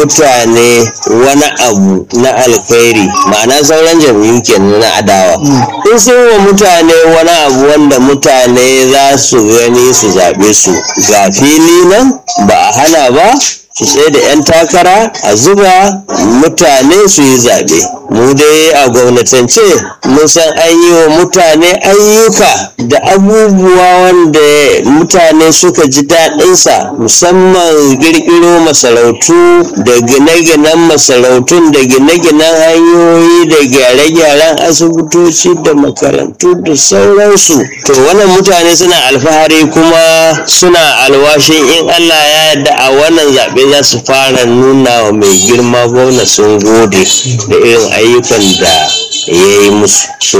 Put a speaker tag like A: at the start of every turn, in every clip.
A: mutane wani abu na alkhairi ma'ana sauran jam'iyyu kenan na adawa in sun wa mutane wani abu wanda mutane za su gani su zaɓe su ga fili nan ba a hana ba su tsaye da 'yan takara a zuba mutane su yi zaɓe mu dai a gwamnatance mun san an yi wa mutane ayyuka da abubuwa wanda mutane suka ji daɗinsa musamman ƙirƙiro masarautu da gine-ginen masarautun da gine-ginen hanyoyi da gyare-gyaren asibitoci da makarantu da sauransu to wannan mutane suna alfahari kuma suna alwashin in allah ya yarda a wannan zaɓe za su fara nuna wa mai girma gwamna sun gode da irin ayyukan da ya yi musu so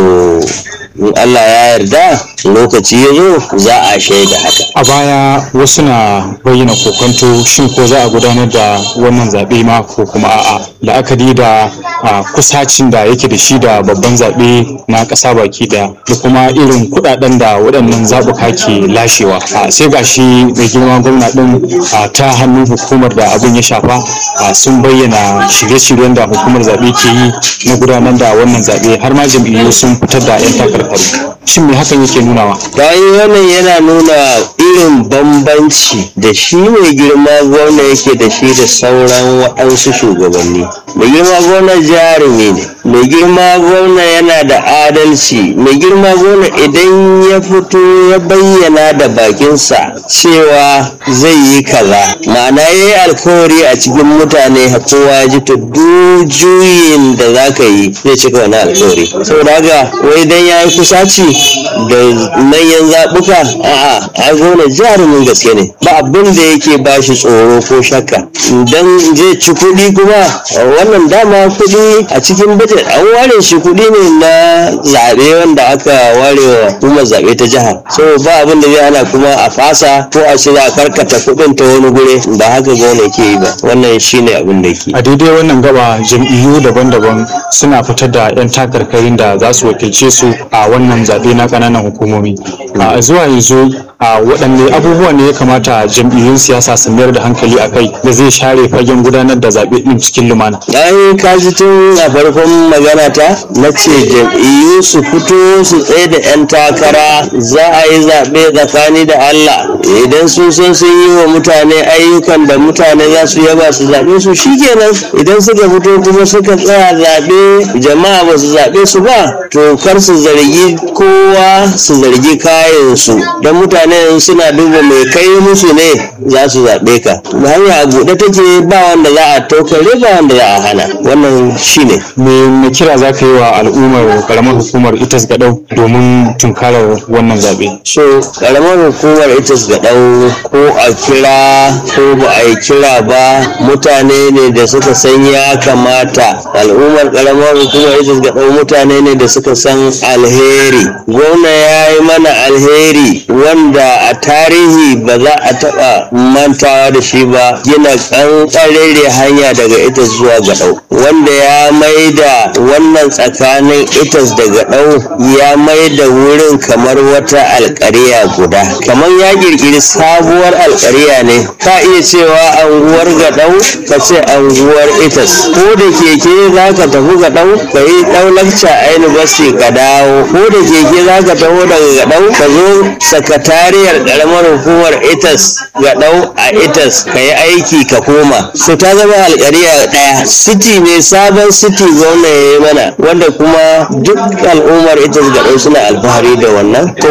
A: in Allah ya yarda lokaci ya zo za a shaida haka
B: a baya wasu na bayyana kokonto shin ko za a gudanar da wannan zaɓe ma ko kuma a'a la'akari da a, kusacin da yake da shi da babban zaɓe na ƙasa baki ɗaya da kuma irin kuɗaɗen da waɗannan zaɓuka ke lashewa a, sai ga shi mai girma gwamna ɗin a, ta hannun hukumar da abin ya shafa a, sun bayyana shirye-shiryen da hukumar zaɓe ke yi na gudanar da wannan zaɓe har ma jam'iyyu sun fitar da 'yan takarkaru shin me hakan yake nunawa
A: bayan wannan yana nuna irin bambanci da shi mai girma gwamna yake da shi da sauran waɗansu shugabanni mai girma gwamna jarumi ne mai girma gwamna yana da adalci mai girma gwamna idan ya fito ya bayyana da bakinsa cewa zai yi kaza ma'ana ya yi alkawari a cikin mutane kowa ya ji to duk juyin da za ka yi zai cika wani alkawari saboda haka wai dan ya yi kusaci da manyan zaɓuka a'a a gona jarumin gaske ne ba abin da yake ba shi tsoro ko shakka dan zai ci kuɗi kuma wannan dama kuɗi a cikin budget an ware shi kuɗi ne na zaɓe wanda aka ware wa hukumar zaɓe ta jiha so ba abin da zai hana kuma a fasa ko a ce za a karkata kuɗin ta wani gure ba haka gona ke yi ba wannan shine abin da ke
B: a daidai wannan gaba jam'iyyu daban-daban suna fitar da 'yan takarkarin da za su wakilce su a wannan zaɓe na ƙananan hukumomi a zuwa yanzu a waɗanne abubuwa ne ya kamata jam'iyyun siyasa su mayar da hankali a kai da zai share fagen gudanar da zaɓe ɗin cikin lumana
A: ai ka ji tun a farkon magana ta na ce jam'iyyu su fito su tsaye da 'yan takara za a yi zaɓe tsakani da Allah idan sun san sun yi wa mutane ayyukan da mutane za su yaba su zaɓe su shikenan idan suka fito kuma suka tsaya zaɓe jama'a ba su zaɓe su ba to kar su zargi kowa su zargi kayansu don mutane suna duba mai kai musu ne za su zaɓe ka hanya a buɗe take ba wanda za a tokare ba wanda za a hana wannan shine
B: me me kira za ka yi wa al'ummar karamar hukumar itas gaɗau domin tunkarar wannan zaɓe
A: so karamar hukumar ita ga ɗau ko a kira ko ba a yi kira ba mutane ne da suka san ya kamata al'ummar karamar hukumar ita ga ɗau mutane ne da suka san alheri gwamna ya yi mana alheri wanda a tarihi ba za a taɓa mantawa da shi ba gina ƙanƙarere hanya daga ita zuwa gaɗau wanda ya mai da wannan tsakanin itas da gaɗau ya mai da wurin kamar wata alƙariya guda kamar ya ƙirƙiri sabuwar alƙariya ne ka iya cewa anguwar gaɗau ka ce anguwar itas ko da keke za ka tafi gaɗau ka yi ɗau lakca a university ka dawo ko da keke za ka taho daga gaɗau ka zo sakatariyar ƙaramar hukumar itas gaɗau a itas ka yi aiki ka koma so ta zama alƙariya ɗaya city ne sabon city gwamna ya yi mana wanda kuma duk al'ummar itas gaɗau suna alfahari da wannan ko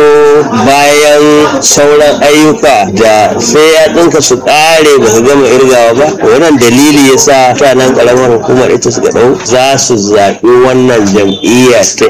A: bayan sauran ayyuka da sai ya ɗinka su ƙare ba su gama irgawa ba wannan dalili ya sa mutanen ƙaramar hukumar itas gaɗau za su zaɓi wannan jam'iyya ta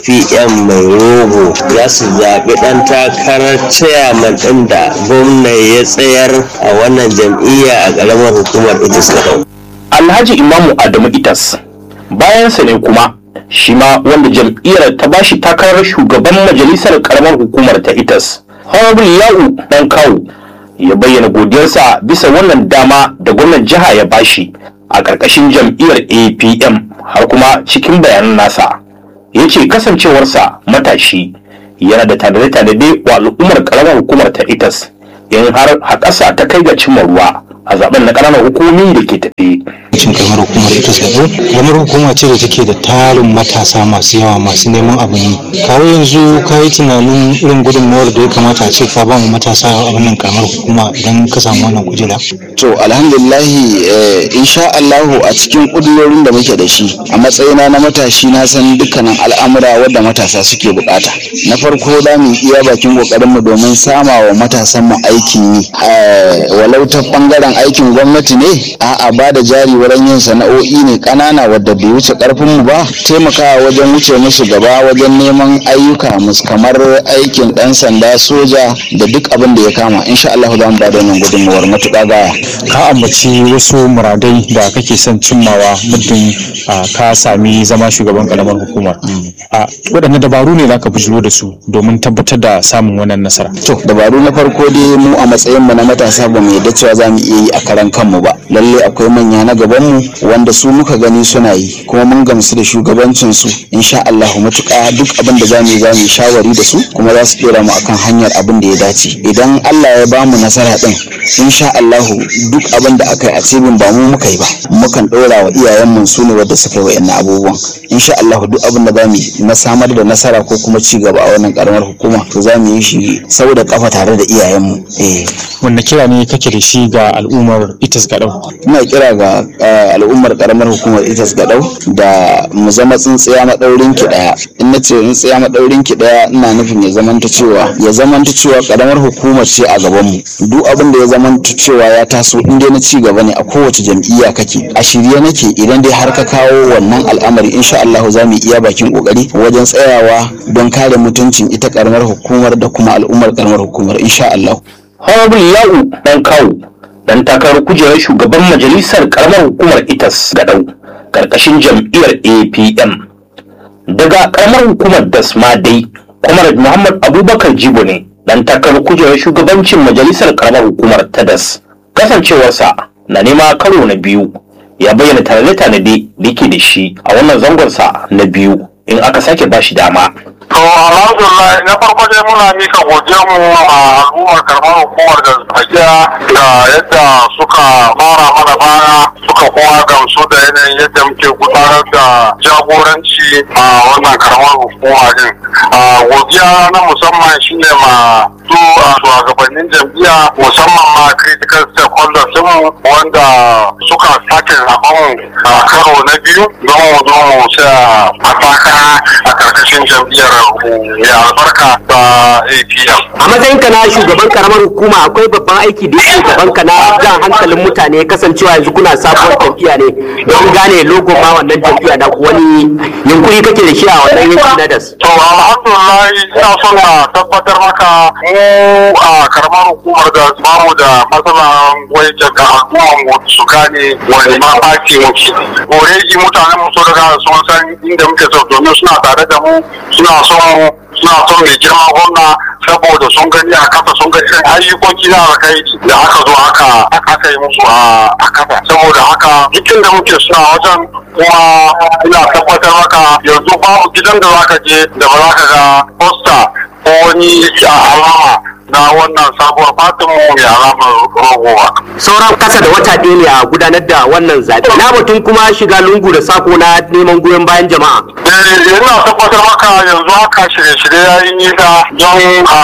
A: apm mai rogo za su zaɓi ɗan takarar chairman ɗin da gwamna ya tsayar a wannan jam'iyya a ƙaramar hukumar itas gaɗau
C: alhaji imamu adamu itas bayansa ne kuma shi ma wanda jam'iyyar ta bashi takarar shugaban majalisar karamar hukumar ta itas honorable ya'u dan kawu ya bayyana godiyarsa bisa wannan dama da gwamnan jiha ya bashi a ƙarƙashin jam'iyyar apm har kuma cikin bayanan nasa ya ce kasancewarsa matashi yana da tanade-tanade wa al'ummar karamar hukumar ta itas in har haƙasa ta kai ga cimma ruwa a zaben na ƙananan hukumomi da ke tafe
D: cin kamar hukumar ita gado kamar hukuma ce da take da tarin matasa masu yawa masu neman abin yi kawo yanzu ka yi tunanin irin gudunmawar da ya kamata a ce ka ba mu matasa a wannan kamar hukuma idan ka samu wannan kujera
E: to alhamdulillahi eh, insha Allahu a cikin kudurorin da muke da shi a matsayina na matashi na san dukkanin al'amura wadda matasa suke bukata na farko za mu iya bakin kokarin mu domin sama wa matasan mu aikin yi Eh, walau ta bangaren aikin gwamnati ne a'a ba da jari wurin yin sana'o'i ne kanana wadda bai wuce karfin mu ba taimakawa wajen wuce musu gaba wajen neman ayyuka mus kamar aikin dan sanda soja da duk abin da ya kama insha Allah za mu ba da wannan gudunmawar matuƙa gaya
B: ka ambaci wasu muradai da kake son cimmawa muddin ah, ka sami zama shugaban karamar hukumar a waɗanne dabaru ne za ka bujiro da su domin tabbatar da samun wannan nasara
E: To dabaru na farko dai mu a matsayinmu na matasa ba mu yadda cewa za mu iya yi a karan kanmu ba. Lalle akwai manya na gabanmu wanda su muka gani suna yi kuma mun gamsu da shugabancin su insha Allah matuƙa duk abin da za mu yi za mu yi shawari da su kuma za su ɗora mu akan hanyar abin da ya dace. Idan Allah ya ba mu nasara din insha Allah duk abin da aka yi a cibin ba mu muka yi ba. Mukan ɗora wa iyayenmu su ne wadda suka yi wa'annan abubuwan. Insha Allah duk abin da za mu yi na samar da nasara ko kuma ci gaba a wannan karamar hukuma to za mu yi shi sau da kafa tare da iyayenmu eh
B: wanne kira ne kake da shi ga al'ummar itas gaɗau
E: ina kira ga eh, al'ummar karamar hukumar itas gadau da mu zama tsintsiya maɗaurin ki ɗaya in na ce tsintsiya maɗaurin ki ɗaya ina nufin ya zamanta cewa ya zamanta cewa karamar hukumar ce a gaban mu duk abin da ya zamanta cewa ya taso in dai na ci gaba ne a kowace jam'iyya kake a shirye nake idan dai har ka kawo wannan al'amari insha Allah za mu iya bakin kokari wajen tsayawa don kare mutuncin ita karamar hukumar da kuma al'ummar karamar hukumar insha Allah
C: honorable ya'u dan kawu dan takarar kujerar shugaban majalisar karamar hukumar itas gadau karkashin jam'iyyar apm daga karamar hukumar dasma dai comrade muhammad abubakar jibo ne dan takarar kujerar shugabancin majalisar karamar hukumar ta das kasancewarsa na nema karo na biyu ya bayyana tanade-tanade da yake da shi a wannan zangonsa na biyu in aka sake bashi dama
F: To alhamdulillah na farko dai muna mika godiyar mu a al'ummar karamar hukumar da tsakiya da yadda suka mara mana baya suka kuma gamsu da yanayin yadda muke gudanar da jagoranci a wannan karamar hukuma din. A godiya na musamman shine ma su a shugabannin jam'iyya musamman ma critical stakeholders din wanda suka sake zaben mu a karo na biyu don mu zo mu tsaya a takara a karkashin jam'iyyar mai albarka ta APM.
G: a matsayinka na shugaban karamar hukuma akwai babban aiki da yake gaban ka na jan hankalin mutane kasancewa yanzu kuna sabuwar jam'iyya ne don gane logo ma wannan jam'iyya da wani yunkuri kake da shi a wannan yanki na das
F: To alhamdulillah ina son na tabbatar maka mu a karamar hukumar da bamu da matsalan wai daga al'ummar mu su gane wani ma baki muke. Already mutanen mu sun riga sun san inda muke so domin suna tare da mu suna son mu suna son mai girma gwamna saboda sun gani a kasa sun ga irin ayyukoki na alkai da aka zo aka aka yi musu a a kasa saboda haka duk da muke suna wajen kuma ina tabbatar maka yanzu babu gidan da zaka je da ba za ka ga posta ko wani alama na wannan sabuwar fatin mu mai alamar rogo ba.
G: sauran kasa da wata ɗaya ne a gudanar da wannan zaɓe na batun kuma shiga lungu da sako na neman goyon bayan jama'a
F: Eh, ina tabbatar maka yanzu haka shirye-shirye ya yi nisa don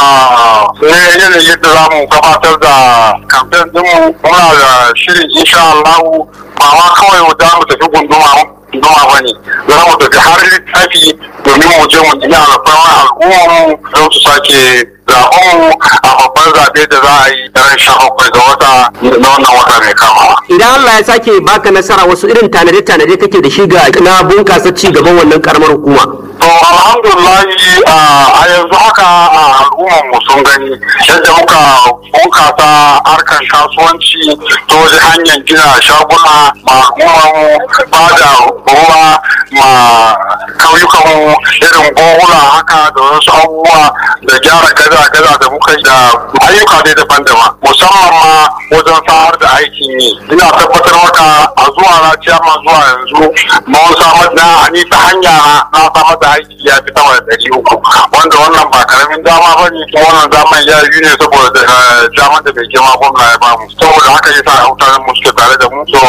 F: a ne yanayin yadda za mu gabatar da kamfen dinmu muna da shirin insha Allah ba ma kawai mu za mu tafi gunduma gunduma ba ne za mu tafi har littafi domin mu je mu gina alfarmar al'ummarmu don su sake zaɓen mu a babban zaɓe da za a yi ran sha bakwai ga wata na wannan wata mai kama.
G: idan Allah ya sake baka nasara wasu irin tanade-tanade kake da shi ga na bunkasa ci gaban wannan karamar hukuma
F: To alhamdulillahi a yanzu haka a al'ummar mu sun gani yadda muka bunkasa harkar kasuwanci ta wajen hanyar gina shaguna ma al'ummar mu ba da ruwa ma kauyukan mu irin bohula haka da wasu abubuwa da gyara gaza-gaza da muka yi da ayyuka dai daban-daban musamman ma wajen samar da aikin yi ina tabbatar maka a zuwa na ciyama zuwa yanzu mun samar da ni ta hanya na samar da aiki ya fi sama da ɗari uku wanda wannan ba karamin dama ba ne kuma wannan daman ya yi ne saboda damar da mai girma gwamna ya bamu saboda haka yasa mutanen mu suke tare da mu so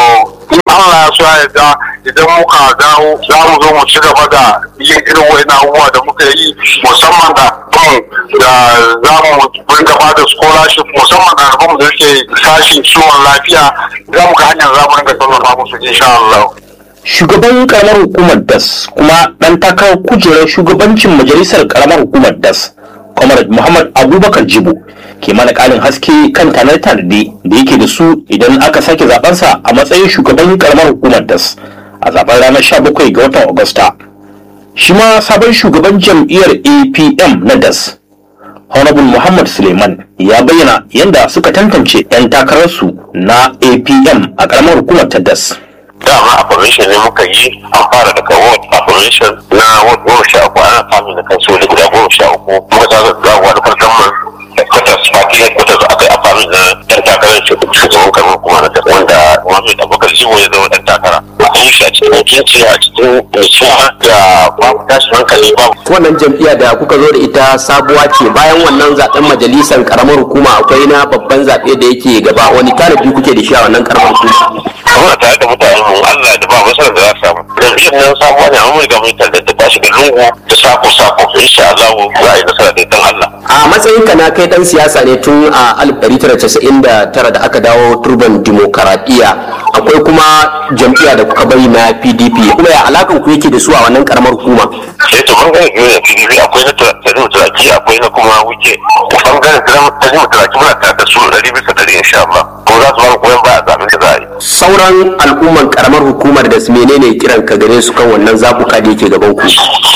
F: in Allah ya so ya yarda idan muka dawo za mu zo mu ci gaba da yin irin wani abubuwa da muka yi musamman da da za mu rinka ba da scholarship musamman da alfamu da suke sashin kiwon lafiya za mu ga hanyar za mu rinka tallafa musu insha Allah.
C: shugaban karamar hukumar das kuma dan takarar kujerar shugabancin majalisar karamar hukumar das comrade muhammad abubakar jibo ke mana ƙarin haske kan tanar-tanade da yake da su idan aka sake zabensa a matsayin shugaban karamar hukumar das a zaben ranar 17 ga watan agusta shi ma sabon shugaban jam'iyyar apm na das honorable muhammad suleiman ya bayyana yadda suka tantance 'yan takararsu na apm a karamar hukumar ta das
F: dama affirmation ne muka yi an fara daga ward affirmation na ward goma sha uku ana samun da kansoli guda goma sha uku kuma ta ga wani farkon headquarters party headquarters aka yi affirmation na yan takarar shugaban kamar kuma na kasa wanda Muhammad Abubakar Jibo ya zama dan takara an yi shi a cikin mutunci a cikin nutsuwa da babu tashin hankali babu
G: wannan jam'iyya da kuka zo da ita sabuwa ce bayan wannan zaben majalisar karamar hukuma akwai na babban zaɓe da yake gaba wani tanadi kuke da shi a wannan karamar hukuma
F: muna tare da mutanen mu Allah da ba masarar da za su samu jam'iyyar nan sabuwa ne amma ga mun tallata ta shiga lungu da sako sako insha Allah za a yi nasara da dan Allah
G: a matsayin ka na kai dan siyasa ne tun a 1999 da aka dawo turban demokaradiyya akwai kuma jam'iyya da kuka bari na PDP kuma ya alakan ku yake da su a wannan karamar hukuma
F: sai to bangaren biyu da PDP akwai na tarihi turaki akwai na kuma wuce bangaren tarihi turaki muna tare da su ɗari bisa ɗari insha Allah ko za su ba mu goyon baya a zaɓen da za a yi
G: sauran al'umman karamar hukumar da su menene kiran ka gare su kan wannan zabuka da yake gaban ku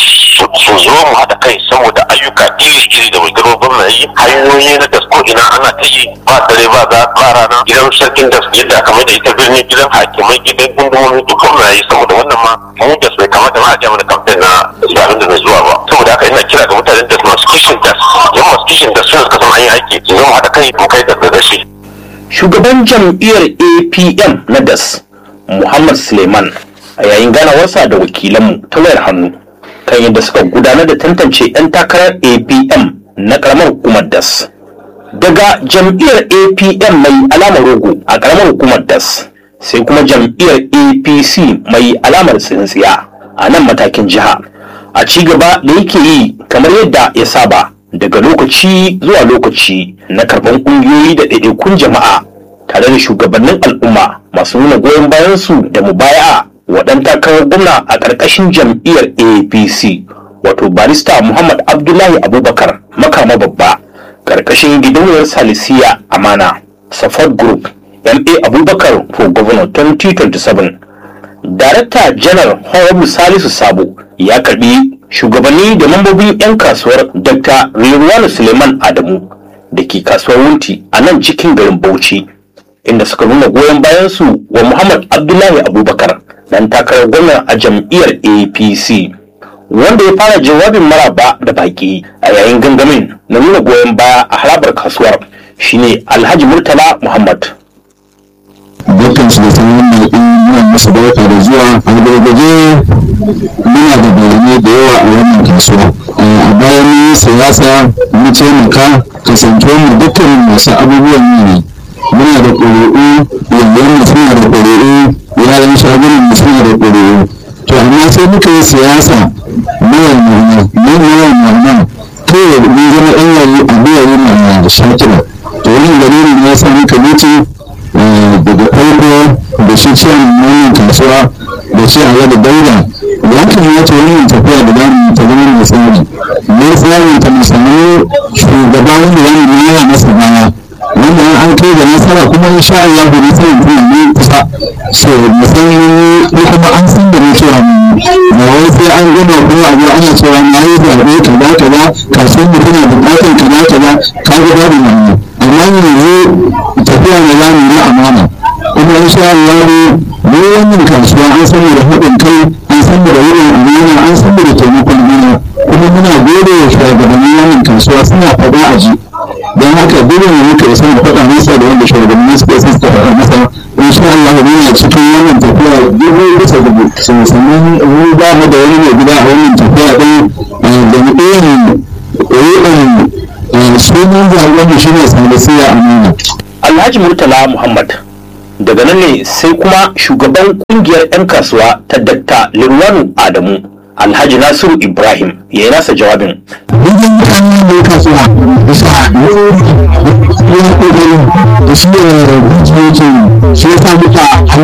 F: su zo mu haɗa kai saboda ayyuka iri-iri da mai gwamna yi hanyoyi na gasko ina ana ta yi ba dare ba za ba rana gidan sarkin da yadda aka mai da ita birni gidan hakimai gidan gundumomi duk gwamna yi saboda wannan ma mu da bai kamata ma a ja mana kamfen na zaɓen da zai zuwa ba saboda haka ina kira ga mutanen da masu kishin da yan masu kishin da suna suka san an yi aiki su zo mu haɗa kai mu kai da da shi.
C: shugaban jam'iyyar apm na das muhammad suleiman a yayin ganawarsa da wakilanmu ta wayar hannu kan yadda suka gudanar da tantance 'yan takarar apm na karamar hukumar das daga jam'iyyar apm mai alamar rogo a karamar hukumar das sai kuma jam'iyyar apc mai alamar tsintsiya a nan matakin jiha a ci gaba da yake yi kamar yadda ya saba daga lokaci zuwa lokaci na karban ƙungiyoyi da ɗaiɗaikun jama'a tare da shugabannin al'umma masu nuna goyon bayansu da mubaya'a waɗan takarar gwamna a ƙarƙashin jam'iyyar apc wato barista muhammad abdullahi abubakar makama babba ƙarƙashin gidauniyar salisiya amana support group ma abubakar for governor 2027 darakta janar honorable salisu sabo ya karbi shugabanni da mambobin 'yan kasuwar dr rilwanu suleiman adamu da ke kasuwar wunti a nan cikin garin bauchi inda suka nuna goyon bayansu wa muhammad abdullahi abubakar dan takarar gwamna a jam'iyyar apc wanda ya fara jawabin maraba da baki a yayin gangamin na nuna goyon baya a harabar kasuwar shine alhaji murtala muhammad
H: dukkan su da sanin da muna musu barka da zuwa a gargaje muna da bayanai da yawa a wannan kasuwa a bayan mun siyasa mun taimaka kasantuwar mu dukkan masu abubuwan yi ne muna da ƙuri'u yanyan mu suna da ƙuri'u yaran shagunan mu suna da ƙuri'u to amma sai muka yi siyasa mayan mana mayan mana kawai mun zama ɗan yayi a biyayen mana da shakira to wannan dalilin ya sa muka wuce daga farko da shi ce wannan kasuwa da shi a da daura ya kamata wannan tafiya da zamu ta zama mai tsari mai tsari ta musamman shugaba wanda ya nuna masa baya wanda an kai da nasara kuma in sha Allah da nasara kuma ne kusa so musamman ko kuma an san da cewa ba wai sai an gama ko a zo ana cewa na yi zaɓe kaza kaza kasuwar mu tana buƙatar kaza kaza ka ga babu wannan amma yanzu tafiya da zamu yi amana kuma in sha Allah mu wannan kasuwa an san da haɗin kai an san da wurin amana an san da taimakon juna kuma muna gode wa shugabannin wannan kasuwa suna faɗa a ji don haka dole ne muka isa mu faɗa masa da wanda shugabanni suka isa suka faɗa masa in sha Allah muna cikin wannan tafiya dubu bisa dubu sannan mu ba mu da wani mai gida a wannan tafiya ɗin da mu ɗaya sunan zaɓen da shi ne sanadisiya amina
C: alhaji murtala muhammad daga nan ne sai kuma shugaban kungiyar 'yan kasuwa ta dakta lirwanu adamu alhaji nasiru ibrahim ya yi nasa jawabin
H: wajen mutanen da ya kasuwa bisa ya kokari da shi ne rijiyoyin shi ya sa muka